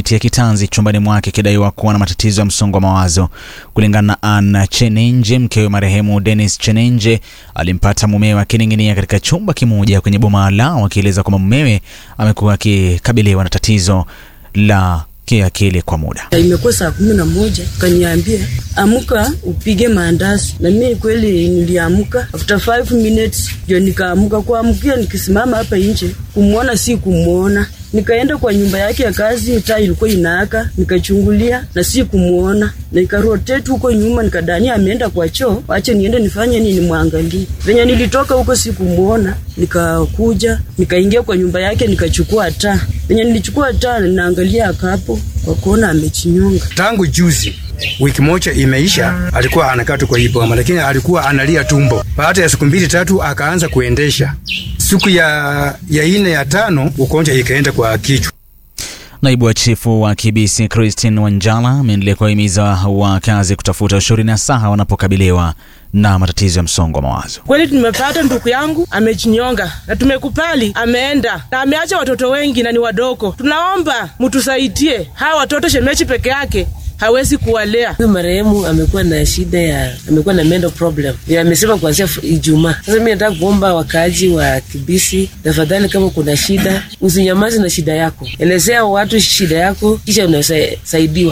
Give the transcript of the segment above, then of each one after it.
kupitia kitanzi chumbani mwake akidaiwa kuwa na matatizo ya msongo wa mawazo. Kulingana na Anna Chenenje, mkewe marehemu Dennis Chenenje alimpata mumewe akining'inia katika chumba kimoja kwenye boma lao, akieleza kwamba mumewe amekuwa akikabiliwa na tatizo la kiakili kwa muda. Imekuwa saa kumi na moja kaniambia amuka upige maandazi, na mimi kweli niliamuka. After five minutes ndio nikaamuka. Kuamukia nikisimama hapa nje kumwona, si kumwona. Nikaenda kwa nyumba yake ya kazi, taa ilikuwa inaaka, nikachungulia na si kumwona, na nikarotate huko nyuma, nikadania ameenda kwa choo, wache niende nifanye nini, nimwangalie. Venye nilitoka huko si kumwona, nikakuja nikaingia kwa nyumba yake, nikachukua taa. Venye nilichukua taa, ninaangalia akapo kwa kuona amechinyonga. Tangu juzi wiki moja imeisha, alikuwa anakaa tu kwa hii boma, lakini alikuwa analia tumbo. Baada ya siku mbili tatu akaanza kuendesha. Siku ya ya ine ya tano ugonjwa ikaenda kwa kichwa. Naibu wa chifu wa Kibisi Christine Wanjala ameendelea kuwahimiza wakazi kutafuta ushauri na saha wanapokabiliwa na matatizo ya msongo wa mawazo. Kweli tumepata ndugu yangu amejinyonga na tumekubali ameenda na ameacha watoto wengi na ni wadogo. Tunaomba mtusaidie hawa watoto, shemeji peke yake hawezi kuwalea. Huyu marehemu amekuwa na shida ya, amekuwa na mental problem, amesema kuanzia Ijumaa. Sasa mimi nataka kuomba wakaaji wa Kibisi, tafadhali, kama kuna shida usinyamaze na shida yako, elezea watu shida yako, kisha unasaidiwa.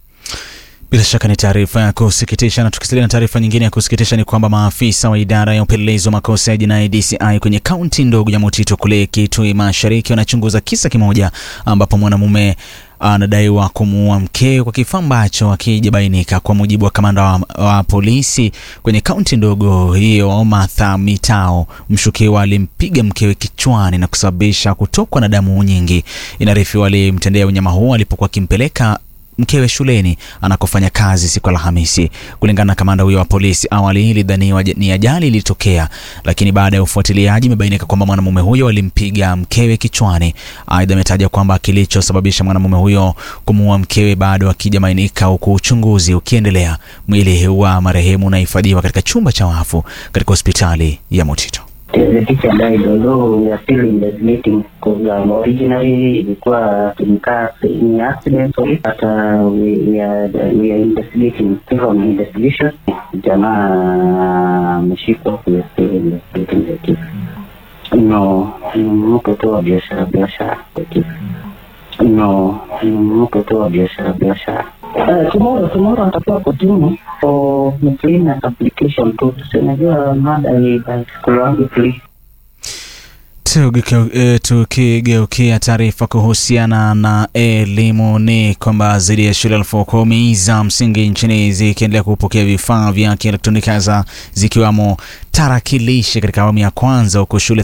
Bila shaka ni taarifa ya kusikitisha. Na tukisalia na taarifa nyingine ya kusikitisha ni kwamba maafisa wa idara ya upelelezi wa makosa ya jinai DCI kwenye kaunti ndogo ya Mutito kule Kitui Mashariki wanachunguza kisa kimoja ambapo mwanamume anadaiwa kumuua mkewe kwa kifaa ambacho akijabainika. Kwa mujibu wa kamanda wa, wa polisi kwenye kaunti ndogo hiyo Martha Mitao, mshukiwa alimpiga mkewe kichwani na kusababisha kutokwa na damu nyingi. Inaarifiwa alimtendea unyama huo alipokuwa akimpeleka mkewe shuleni anakofanya kazi siku Alhamisi. Kulingana na kamanda huyo wa polisi, awali ilidhaniwa ni ajali ilitokea, lakini baada ya ufuatiliaji imebainika kwamba mwanamume huyo alimpiga mkewe kichwani. Aidha, ametaja kwamba kilichosababisha mwanamume huyo kumuua mkewe bado akijamainika, huku uchunguzi ukiendelea. Mwili wa marehemu unahifadhiwa katika chumba cha wafu katika hospitali ya Mutito. The teacher died although we are still investigating because um, originally ilikuwa tulikaa in accident sorry but uh, we, we are we are investigating still on investigation. Jamaa ameshikwa we are still investigating the case. No, ni mtu tu wa biashara biashara the case. No, ni mtu tu wa biashara biashara. Uh, tomorrow tomorrow atakuwa kotini for miscellaneous application tu, tunajua mada ni kulangi plea Tukigeukia taarifa kuhusiana na elimu ni kwamba zaidi ya shule elfu kumi za msingi nchini zikiendelea kupokea vifaa vya kielektroniki hasa zikiwamo tarakilishi katika awamu ya kwanza, huku shule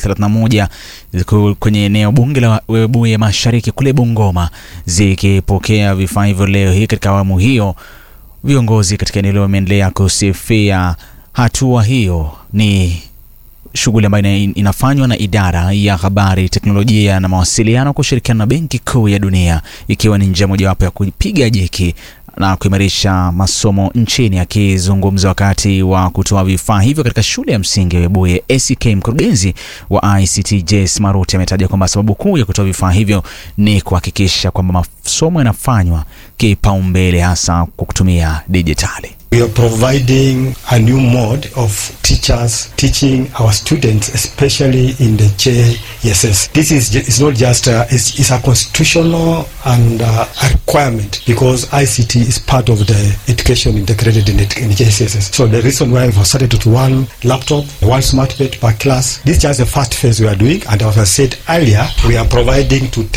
31 kwenye eneo bunge la Webuye Mashariki kule Bungoma zikipokea vifaa hivyo leo hii. Katika awamu hiyo, viongozi katika eneo hilo wameendelea kusifia hatua hiyo. Ni shughuli ambayo inafanywa na idara ya habari, teknolojia na mawasiliano kushirikiana na Benki Kuu ya Dunia, ikiwa ni njia mojawapo ya kupiga jeki na kuimarisha masomo nchini. Akizungumza wakati wa kutoa vifaa hivyo katika shule ya msingi ya Webuye ACK, mkurugenzi wa ICT Jace Maruti ametaja kwamba sababu kuu ya kutoa vifaa hivyo ni kuhakikisha kwamba masomo yanafanywa kipaumbele hasa kwa kutumia dijitali. We are providing a new mode of teachers teaching our students, especially in the JSS. This is it's not just a, it's, it's a constitutional and uh, a requirement because ICT is part of the education integrated in, it, in JSS. So the reason why we've started with one laptop, one smart bed per class. This is just the first phase we are doing, and as I said earlier, we are providing to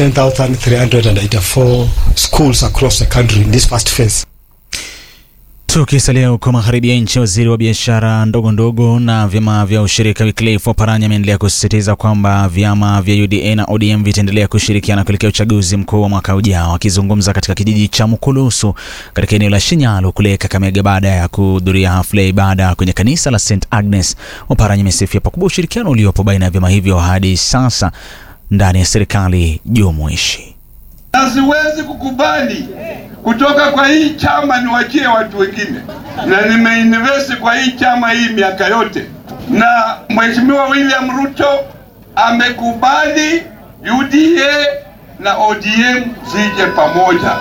10,384 schools across the country in this first phase. Tukisalia huko magharibi ya nchi, waziri wa biashara ndogo ndogo na vyama vya ushirika Wycliffe Oparanya ameendelea kusisitiza kwamba vyama vya UDA na ODM vitaendelea kushirikiana kuelekea uchaguzi mkuu wa mwaka ujao. Akizungumza katika kijiji cha Mukulusu katika eneo la Shinyalu kule Kakamega baada ya kuhudhuria hafla ya ibada kwenye kanisa la St Agnes, Oparanya amesifia pakubwa ushirikiano uliopo baina ya vyama hivyo hadi sasa ndani ya serikali jumuishi. na siwezi kukubali kutoka kwa hii chama niwachie watu wengine, na nimeinvest kwa hii chama hii miaka yote, na Mheshimiwa William Ruto amekubali UDA na ODM zije pamoja.